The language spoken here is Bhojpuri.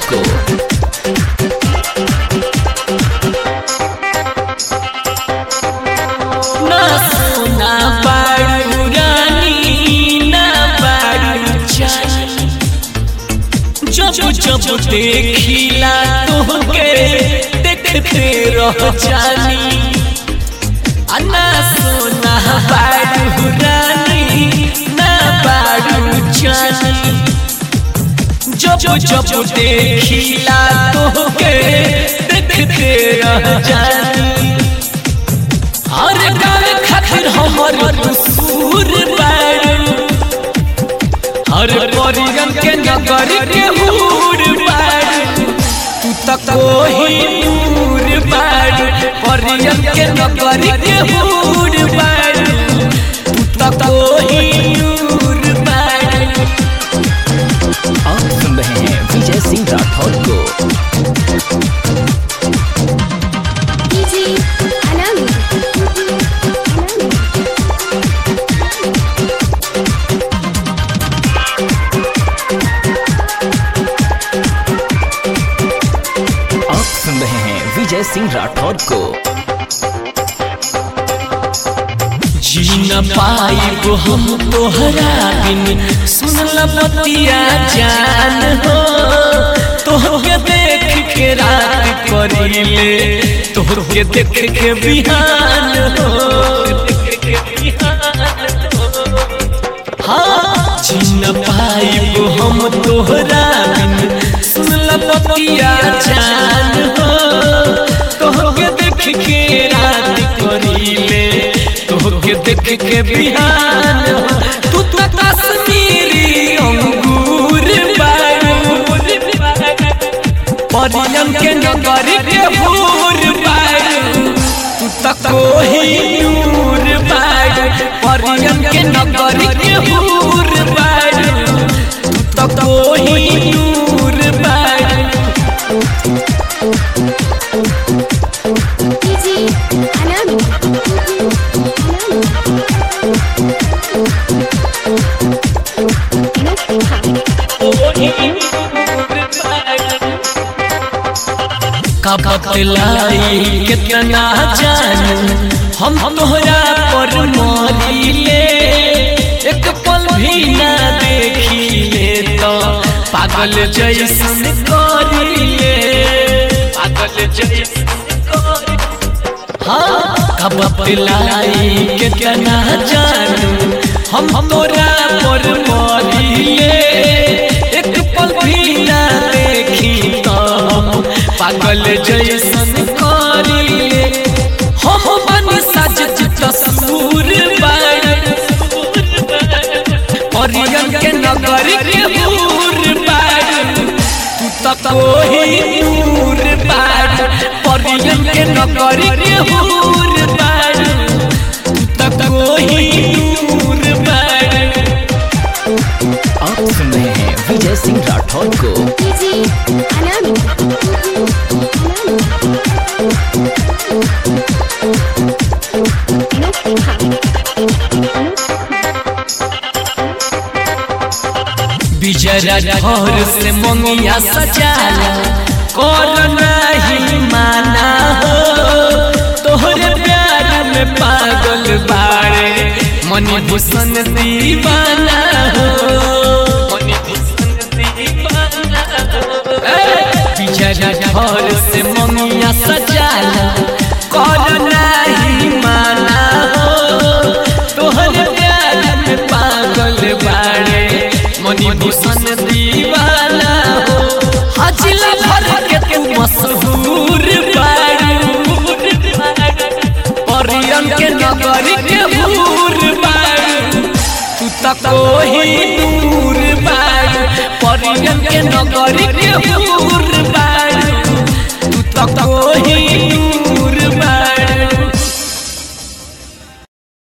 को ना सोना बाड़ू रानी ना बाड़ू जानी जब जब देखिला तोहके देखते रह जानी अन्ना सोना बाड़ू रानी ना बाड़ू जानी जब जब देखिला तोहके देखते रह जानी हर गाल खातिर हमर दूर बाड़ू हर परियन के नगर के हूर बाड़ू तू त कोही दूर बाड़ू परियन के नगर के हूर बाड़ू तू त कोही दूर बाड़ू आप सुन रहे हैं विजय सिंह राठौर को डीजे अनामी आप सुन रहे हैं विजय सिंह राठौर को जी न पाइब हम तोहरा बिन सुनल बतिया जान हो तोहके देख के रात करीले तोहके देख के बिहान हो हाँ जी न पाइब हम तोहरा बिन सुनल बतिया जान हो तोहके देख के रात करीले तोहके देख के बिहान हो तू तो कश्मीरी अंगूर बारू परियम के नगर के हूर बारू तू तो कोही नूर बारू परियम के नगर के हूर बारू तू तो कोही नूर बारू डीजे अनामी का बतलाई कितना जानू हम तोहरा पर मरिले एक पल भी ना देखिले तो पागल जैसन करिले पागल जैसन करिले हाँ का बतलाई कितना जानू हम तोरा पर मरिले एक पल भी ना देखी तो हम पागल जैसन करिले हम बन सज तस्वीर परियन के नगर के हूर बाड़ू तू त कोही दूर बाड़ू परियन के नगर के हूर बाड़ू तू त कोही दूर बाड़ू आप सुन रहे हैं विजय सिंह राठौर को डीजे अनामी बिजरा घर से मंगिया सजाला कर नहीं माना हो तोहरे प्यार में पागल बाड़े मनी भूषण दीवाना हो मनी भूषण दीवाना हो बिजरा घर से मंगिया सजाला कर नहीं माना हो तोहरे प्यार में पागल बाड़े मनी भूषण दीवाना हो हजिला भर के तू मशहूर बाड़ू परियन के नगर के हूर बाड़ू तू त कोही दूर बाड़ू परियन के नगर के हूर बाड़ू तू त कोही